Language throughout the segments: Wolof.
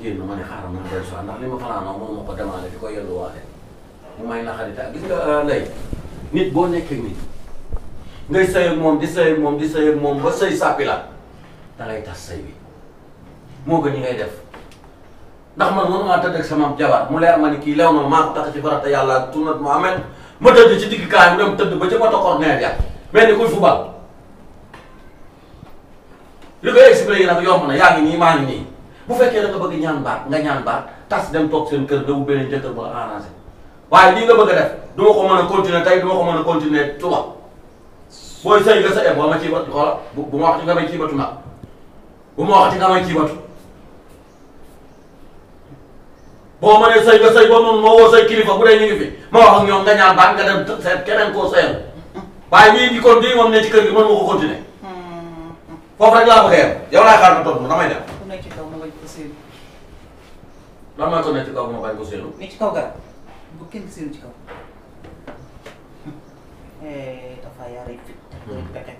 génn ma ne xaaral ma dellu si waat ndax li ma fanaanoo moom ma ko demandé di ko yelluwaale mu may naxari te gis nga ndey nit boo nekkee nit ngay sëy ak moom di sëy ak moom di sëy ak moom ba sëy sàppi la da ngay tas sëy bi moo gën ñi ngay def ndax man mënumaa tëdd ak sama jabar mu leer ma ni kii lew na maa ko tax ci farata yàlla ak tunat mu amen ma tëdd ci digg kaay mu dem tëdd ba ca moto corner ya mel ni kuy fubal li koy expliqué nag yomb na yaa ngi nii maa ngi nii bu fekkee da nga bëgg ñaan baat nga ñaan baat tas dem toog seen kër dawu beneen jëkkër ba la arrangé waaye lii nga bëgg a def du ma ko mën a continuer tey du ma ko mën a continuer suba booy sëy nga sa boo ma ciy batu xoola bu bu ma waxati nga may ciy batu nag bu ma waxati nga may ciy batu boo mënee sëy nga sëy boo mën moo woo say kilifa bu dee ñu ngi fi ma wax ak ñoom nga ñaan baat nga dem seet keneen koo sëyal waaye ñii di kon di moom ne ci kër gi mën nga ko continuer foofu rek laa bëgg a yem yow laay xaar ma toog damay dem ku nekk ci kaw ma bañ ko séenu lan mooy ko nekk ci kaw ma bañ ko séenu ne ci kaw garab bu kenn séenu ci kaw dafa yare fit bëri pexe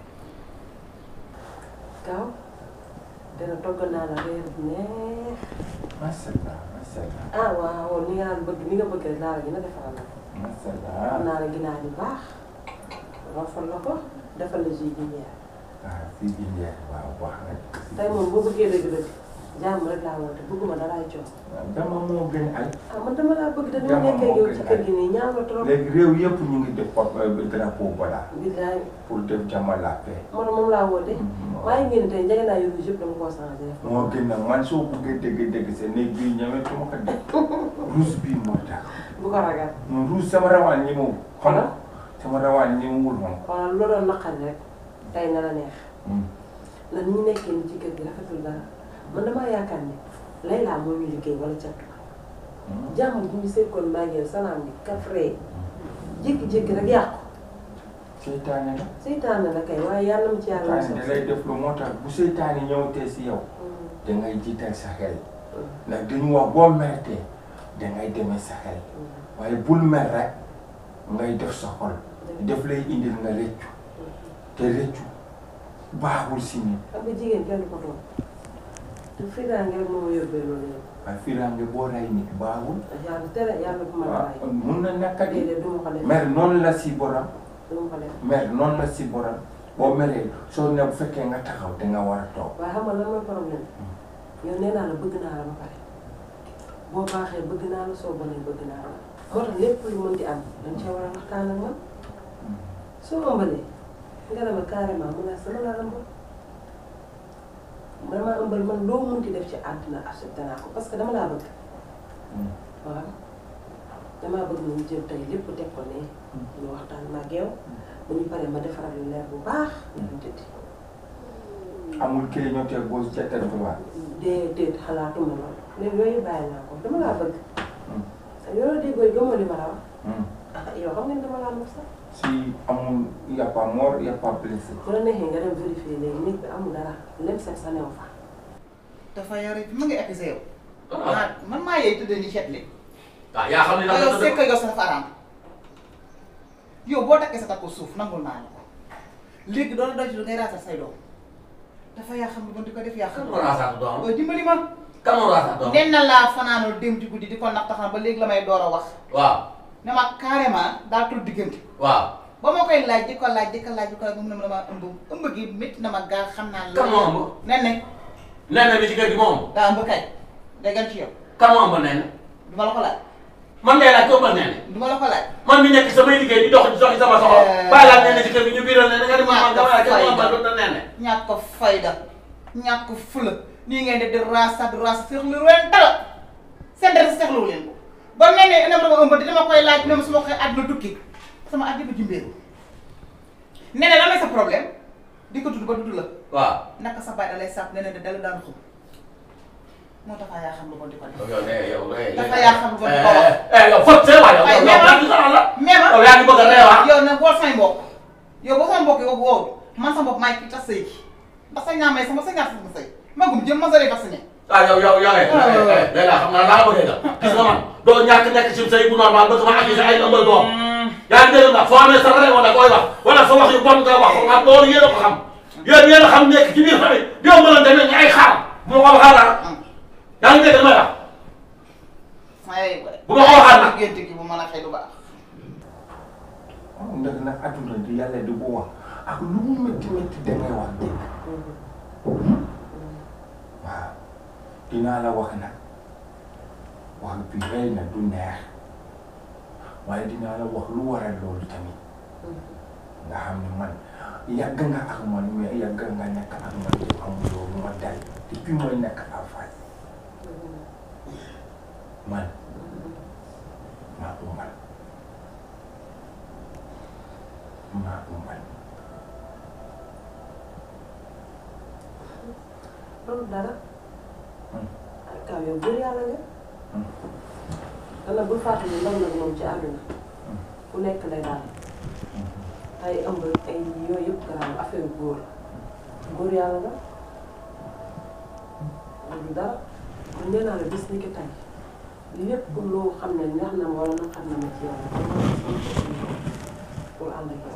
Kaw dana togg naa la reer bu neex macha allah macha allah ah waaw ni nga naan bëgg ni nga bëgg rek laa la gën a defaral la macha am allah naa la ginaar yu baax rafal la ko defal la jus jinjeer ah fii di Ndiaye waaw wax rek. tey moom boo bëggee dëgg-dëgg jàmm rek laa woote bëgguma daraay coow dama moo gën ay. ah man dama laa bëgg da dama Jàmm nekkee moo yow gën ci ay. kër gi nii ñaaw la trop léegi réew yëpp ñu ngi def pot drapeau voilà billaay pour def jàmm la paix. man moom laa woote Mhm. waaye ngeen tey njëge naa yu rouge yëpp dama koo changé def moo gën nag man soo buggee dégg-dégg sa néeg bii ñemetuma ko def rouge bii moo tax bu ko ragal non rouge sama rawaan ñi mu xam nga sama rawaan ñi mu wul moom. xoolal lu doon naqari rek tey na la neex lan ñu nekkee ni ci kër gi rafetul dara man damaa yaakaar ne Layla moo ñu liggéey wala catu jàmm bu ñu sekkoon maa ngi salaam bi kafree jékki-jékki rek yàqu seytaane la. seytaane la kay waaye yàlla mu ci yàlla seytaane da lay def lu moo tax bu seytaane ñëwatee si yow da ngay jiital sa xel ndax dañu wax boo meretee da ngay demee sa xel waaye bul mer rek ngay def sa xol def lay indil nga rëccu te rëccu baaxul si nit xam nga jigéen kenn du ko toog te fiiraange rek moo ma yóbbee loolu yëpp waaye firange boo rey nit baaxul yàlla tere yàlla bu ma la waaw raay mun na nekk di déedéet du ma ko def mer noonu la si borom du ma ko def mer noonu la si borom boo meree soo ne bu fekkee nga taxaw da nga war a toog waaye xam nga lan mooy problème yow nee naa la bëgg naa la ba pare boo baaxee bëgg naa la soo bonee bëgg naa la moo tax lépp lu mën di am dañ cee war a waxtaan ak man soo ëmbalee nga ne ma carrément mu ne sama la ëmbal dama ëmbal man loo munti def ci àdduna accepté naa ko parce que dama laa bëgg waaw damaa bëgg nañu jël tey lépp teg ko ne ñu waxtaan ma ak yow bu ñu paree ma defaral lu leer bu baax ñu tëddi amul clignoter gauche ca tête droite déedéet xalaatuma loolu léegi yooyu bàyyi naa ko dama laa bëgg yow déggoo gëmoo li ma la wax ah yow xam nga ni dama laa mos sax si amul y a pas mort y a pas blessé bu la neexee nga dem vérifier léegi néeg bi amul dara lem set sa new fa dafa yare fi ma ngi accusé yow maa man maa yeey tëddee ni chet li ah yaa xam ne te nag yow sekk yow sa dafa araam yow boo takkee sa takku suuf nangul naa la ko léegi doon doy ci lu ngay raasal say doom dafa yaa xam ne bon di ko def yaa kan xam moo raasaatu doom ne dimbali ma kan moo raasaatu doom nen na laa fanaanoo dem ci guddi di ko nax taxam ba léegi la may door a wax waaw ne ma carrément daa tul diggante waaw ba ma koy laaj di ko laaj di ko laaj di ko laaj ba mu ne ma dama ëmb ëmb gi métti na ma gaa xam naa kan moo ëmb nen ne nee na bi ci kër gi moom daa ëmb kay déggan ci yow kan moo ëmb nee na du ma la ko laaj man ngay laaj ko ëmbal nee na du ma la ko laaj man mi nekk samay liggéey di dox di dox sama soxla bàyyi laa nee na ci kër gi ñu biiral nee na nga di ma man dama la kenn moo ëmbal doon nee na ñàkk ko fayda ñàkk ko fula nii ngeen di di raasa di raasa seexlu leen dara seen dara seexlu leen ko ba nee ne ina ma dama ëmb te dama koy laaj ne ma su ma koy àdduna tukki sama àdduna jimbeeru nee na lan mooy sa problème di ko tudd ba tudd la waaw naka sa baay da lay sàpp nee na de dala daan xum moo tax yaa xam lu bon di ko def yow de yow de dafa yaa xam lu bon di ko wax eh yow fot see waay yow Waaye yow mais yaa ngi sonal la mais ma yow yaa ngi bëgg a reewaa yow nag boo samay mbokk yow boo samay mbokk yow woowu man sama bopp maay kii tas sëy gi ndax sa ñaamay sama sa ñaar sama sëy magum jëm ma sëy vacciné ah yow yow yow eh léegi laa xam naa laa bëggee nga gis nga man doo ñàkk nekk ci sëy bu normal bëgg ma accusé ay ëmbal doom yaa ngi dégg nag foo amee sa réew da koy wax wala sa wax yu bon nga wax ko nga loolu yéen a ko xam yéen yéen a xam nekk ci biir famille di ëmbalante ne ñu ay xaar bu ma ko waxaa yaa ngi dégg li may wax ay waay bu ma ko waxaat nag. gént gi bu mën a xëy du baax ndax nag adduna di yàlla di bu wax ak lu mu métti métti dangay wax dëgg waaw dinaa la wax nag wax bi rëy na du neex waaye dinaa la wax lu waral loolu tamit nga xam ne man yàgg nga ak man mais yàgg nga nekk ak man te amuloo lu ma dal depuis mooy nekk à Fass man maa umbal maa umbal loolu dara ay kaw yow góor yàlla nga dana bul fàttali ndaw nag moom ci àdduna ku nekk lay daal ay ëmb ay yooyu yëpp garaaw affaire góor la góor yàlla nga loolu dara kon nee naa la bis ni ki tey lépp loo xam ne neex na ma wala na xam na ma ci yow pour ànd ak yow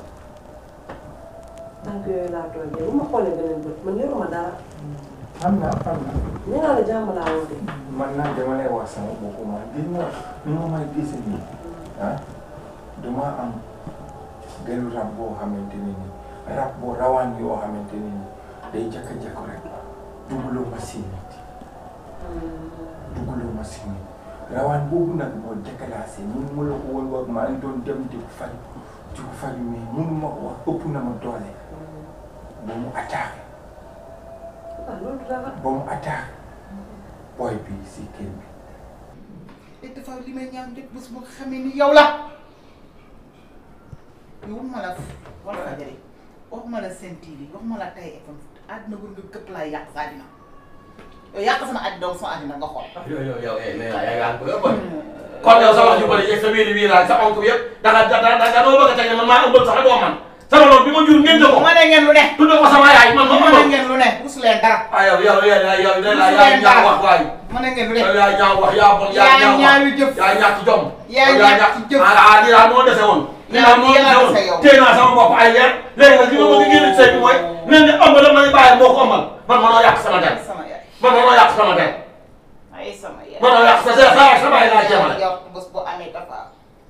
tànk yooyu laa toogee bu ma xoolee beneen bët man yoruma dara xam naa xam naa nee naa la jàmm laa woote man nag dama lay wax sama bopp man gis nga ni ma may gis nii ah dama am gëlu rab boo xamante ne ni rab boo rawaan yoo xamante ne ni day jakka-jakk rek dugaloo ma si nit dugaloo ma si nit rawaan boobu nag moo déclassé mun ma la ko woon wax maa ngi doon dem di faj di ko faj mais mënu ma ko wax ëpp na ma doole ba mu attaqué ah loolu dara ba mu attaqué boy bi si kër bi te dafa li may ñaan rek bés boo xamee ni yow la yow waxuma la Walfadjri waxuma la Sen TV waxuma la Tay FM àddina bu nga këpp laay yàq sa àddina yow yàq sama àddina donc sama àddina nga xool yow yow yow eh nee naa yaa ngi bëgg a bëri kon yow sa wax ju bëri yeeg sa wiiri wiiraay sa onk bi yëpp da nga da da da doo bëgg a teg ne man maa ëmbal sax doo man sama loolu bi ma jur ngeen ko ma ne ngeen lu ne tudde ko sama yaay man ma ma ne ëmbal ngeen lu ne rusu leen dara ah yow yow yow yow yow yaa ñaaw wax waay ma ne ngeen lu ne yow yaa ñaaw wax yaa bon yaa yaa ñaaw ñaawi wax jëf yaa ñàkk jom yaa yow ñàkk jëf ah ah lii daal moo dese woon lii Yaa daal moo yaa dese woon dese yow. téye naa sama bopp ay weer léegi nag li ma bëgg génn ci sëy bi mooy nee na ëmb la may bàyyi moo ko ëmbal man manoo yàq sama der sama yaay man manoo yàq sama der ay sama yaay manoo yàq sa sa sa sama yaay laa jéemale yow bés bu amee dafa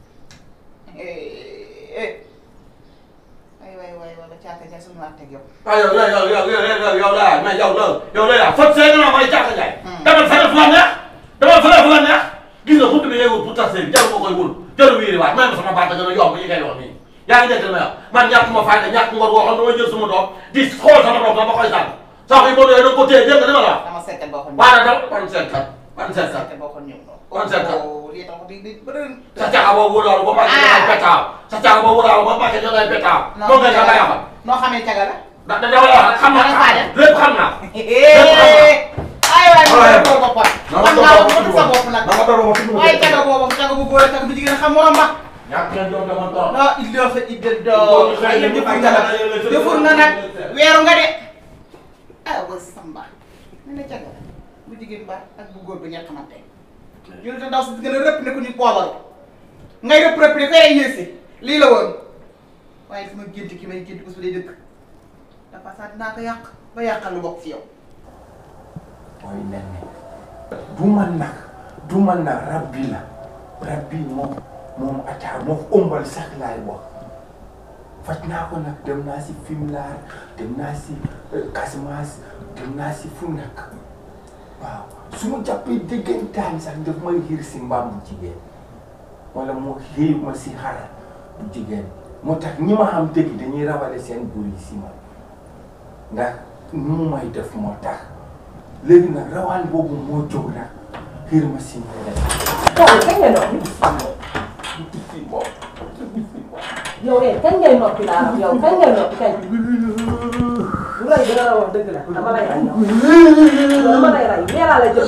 eh ay waay waay wala caaka ja suñu waxteeg yow ah yow yow yow yow yow yow yow laa mais yow la yow la yaa fot see nga may jàkka jaay. demal feneen fu la neex demal feneen fu la neex gis nga buntu bi ngay wut pour tas seen jarul ma koy wul jarul wiiri waat may ma sama baat a gën a yomb yi ngay wax nii. yaa ngi dégg li may wax man ñàkk ma fayda ñàkk ngor boo xam ne damay jël sama doom di xool sama doom dama koy sànq saako yi boo doyee da nga ko téye dégg nga li ma la wax. dama seetkat boo xam waaye nag ban seetkat ban seetkat seetkat boo xam ñëw noonu Ban seetkat? lii tax di di bëri sa caaka boobu wóoraalu ba màggee ñoo ngay petaaw sa caaka boobu wóoraalu ba màggee ñoo ngay petaaw. moom ngay xam nga noo xamee caga la da da dama la wax xam naa Danga faa dem. lépp xam naa. ay waay mu Waaye. ko boppam man naa ko bëgg sa bopp nag waaye caga boobu caga bu góor ak caga bu jigéen xam morom ba ñàkk ngeen doon dama toog. non il doit il doit ay yéen jëfur nga nag jëfur nga nag weeru nga de ah ba samba ne na caga la bu jigéen ba ak bu góor ba ñett xamante ñu ne ndaw si gën a rëpp ne ko ni poobaru ngay rëpp rëpp ne ko ay yéesi lii la woon waaye sama gént ki may gént bés bu dee dëkk dafa saa dinaa ko yàq ba yàqal lu bokk ci yow mooy nen ne du man nag du man nag rab bi la rab bi moom moom attaar moom ëmbal sax laay wax faj naa ko nag dem naa si Fimelaar dem naa si euh, Casamance dem naa si fu nekk waaw su ma jàppee déggantaan sax daf may xiir si mbaam bu jigéen wala mu xiir ma si xara bu jigéen moo tax ñi ma xam dëgg dañuy rawale seen buur yi si man ndax nu mu may def moo tax léegi nag rawaan boobu moo jóg nag xiir ma si ñeneen yow kañ ngay noppi si moom si moom yow eh kañ ngay noppi laa wax yow kañ ngay noppi kañ bu lay gën a wax dëgg la dama lay rey yow dama lay rey nee naa la jël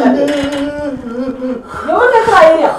yow war nga trahir yow